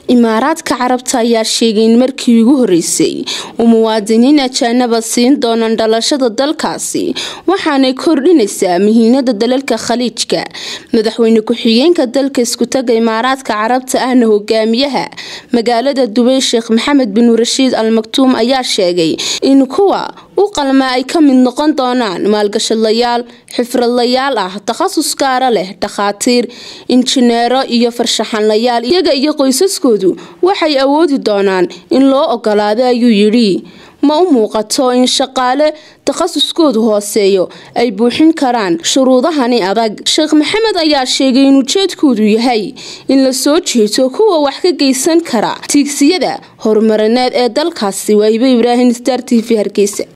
imaaraadka carabta ayaa sheegay in markii ugu horeysay uu muwaadiniin ajaanaba siin doonaan dhalashada dalkaasi waxaanay kordhinaysaa muhiimada dalalka khaliijka madaxweyne ku-xigeenka dalka iskutaga imaaraadka carabta ahna hogaamiyaha magaalada dubay sheekh maxamed bin rashiid al maktuum ayaa sheegay in kuwa u qalmaa ay ka mid noqon doonaan maalgashadlayaal xifradlayaal ah takhasus gaara leh dhakhaatiir injineero iyo farshaxanlayaal iyaga iyo qoysaskoodu waxay awoodi doonaan in loo ogolaado ayuu yidhi ma u muuqato in shaqaale takhasuskoodu hooseeyo ay buuxin karaan shuruudahani adag sheekh maxamed ayaa sheegay in ujeedkoodu yahay in la soo jeeto kuwa wax ka geysan kara tiigsiyada horumarineed ee dalkaasi waahibe ibraahim star t v hargeysa